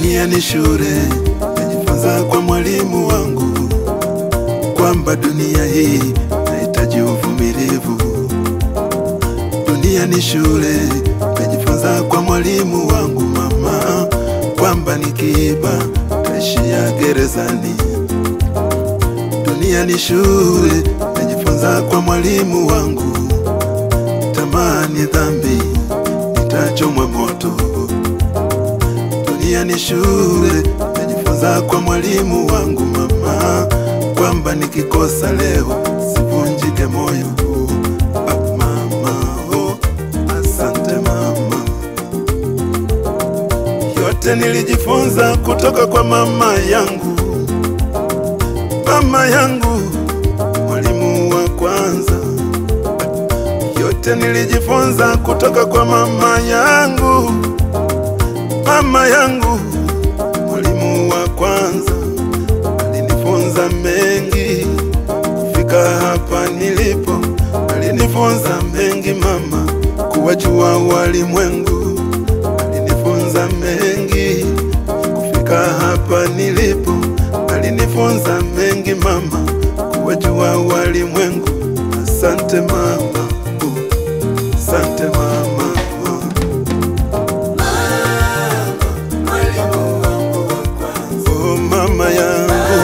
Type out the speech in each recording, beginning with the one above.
Dunia ni shule, najifunza kwa mwalimu wangu kwamba dunia hii nahitaji uvumilivu. Dunia ni shule, najifunza kwa mwalimu wangu mama kwamba nikiiba taishia gerezani. Dunia ni shule, najifunza kwa mwalimu wangu, tamaa ni dhambi, nitachomwa moto. Dunia ni shule, najifunza kwa mwalimu wangu mama kwamba nikikosa leo sivunjike moyo. Ah, mama, oh, asante mama. Yote nilijifunza kutoka kwa mama yangu, mama yangu, mwalimu wa kwanza. Yote nilijifunza kutoka kwa mama yangu, mama yangu, mwalimu wa kwanza. Alinifunza mengi kufika hapa nilipo, alinifunza mengi mama, kuwajua walimwengu. Alinifunza mengi kufika hapa nilipo, alinifunza mengi mama, kuwajua walimwengu. Asante mama, oh, asante mama. oh. Oh mama yangu,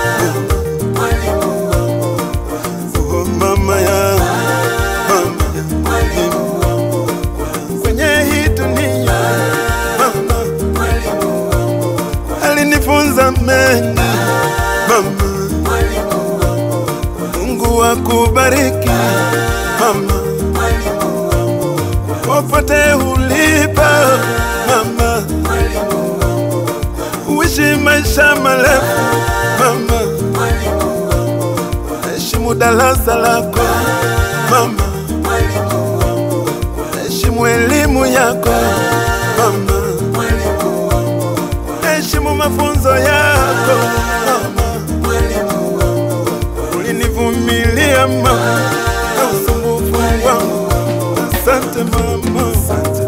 oh mama yangu, mama yangu, kwenye hii dunia mama alinifunza mengi mama. Mungu akubariki mama, popote ulipo mama uishi maisha marefu mama, heshimu darasa lako mama, heshimu elimu yako mama, heshimu mafunzo yako mama, ulinivumilia mama na usumbufu wangu. Asante mama, asante.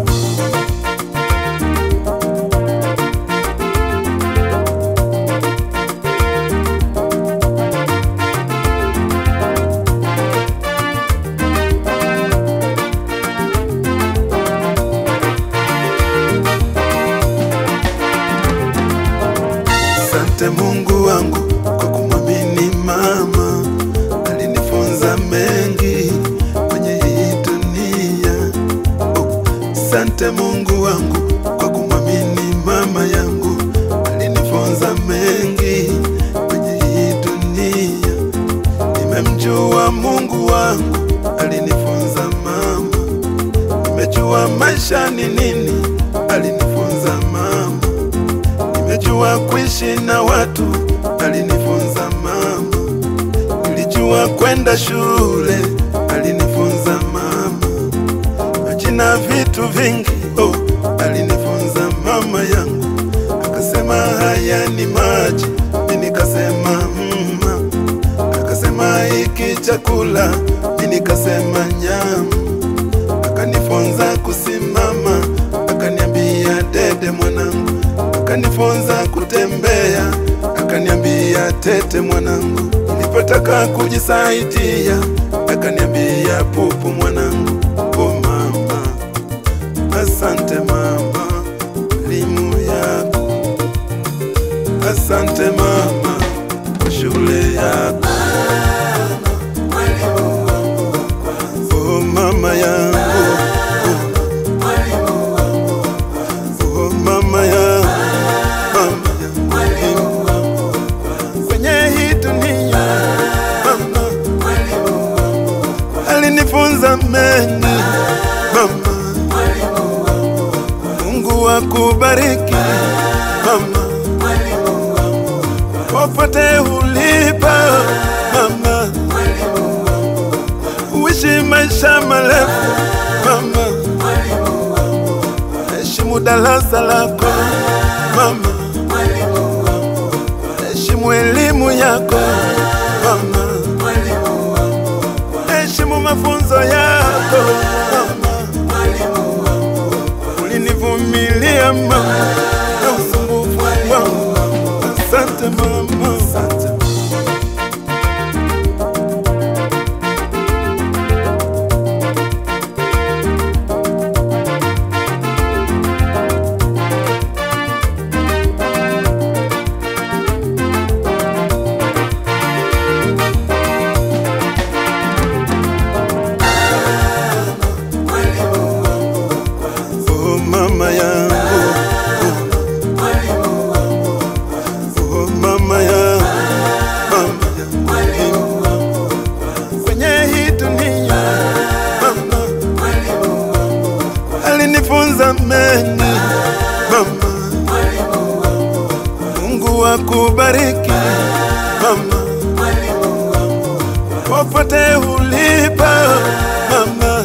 Asante Mungu wangu kwa kumwamini mama, alinifunza mengi kwenye hii dunia. Oh, Asante Mungu wangu kwa kumwamini mama yangu, alinifunza mengi kwenye hii dunia. Nimemjua Mungu wangu, alinifunza mama. Nimejua maisha ni nini, alinifunza mama. Nimejua kuishi na watu, alinifunza mama. Nilijua kwenda shule, alinifunza mama. Majina vitu vingi, oh, alinifunza mama yangu. Akasema haya ni maji, mimi nikasema mma. Akasema hiki chakula, mimi nikasema nyama. Akanifunza kusimama, akaniambia dede mwanangu akanifunza kutembea, akaniambia tete mwanangu. Nilipotaka kujisaidia, akaniambia pupu mwanangu. Oh mama, asante mama, elimu yako. Asante mama, kwa shule yako. Oh mama yangu, oh mama yangu mama yangu kwenye hii dunia mama alinifunza mengi mama. Mungu akubariki mama, popote ulipo mama, uishi maisha marefu mama, heshimu darasa lako mama, heshimu elimu yako mama, heshimu mafunzo yako mama, ulinivumilia mama na usumbufu ulinifunza mengi mama. Mungu akubariki mama, popote ulipo mama,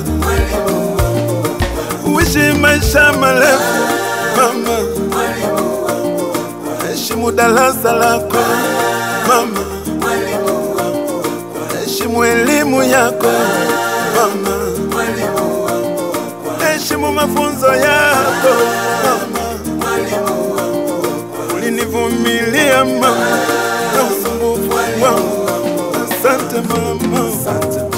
uishi maisha marefu mama, heshimu darasa lako mama, heshimu elimu yako mama, heshimu mafunzo yako mama, ulinivumilia mama na usumbufu wangu. Asante mama, asante